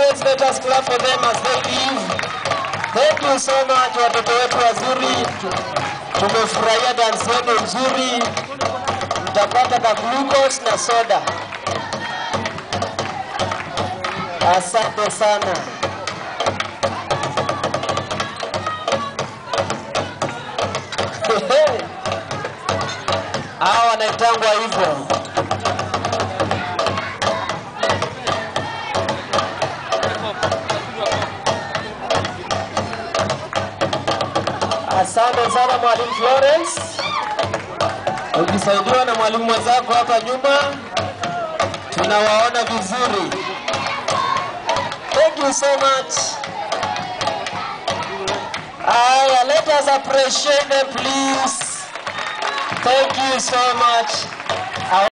Let's let us clap for them as they leave. Thank you so much watoto wetu wazuri, tumefurahia dansi yenu nzuri. Mtapata ka glucose na soda. Asante sana. Hawa wanaitangwa hivyo. Asante sana mwalimu Florence, ukisaidiwa na mwalimu mwenzako hapa nyuma, tunawaona vizuri. Thank you so much. Aya, let us appreciate them please. Thank you so much.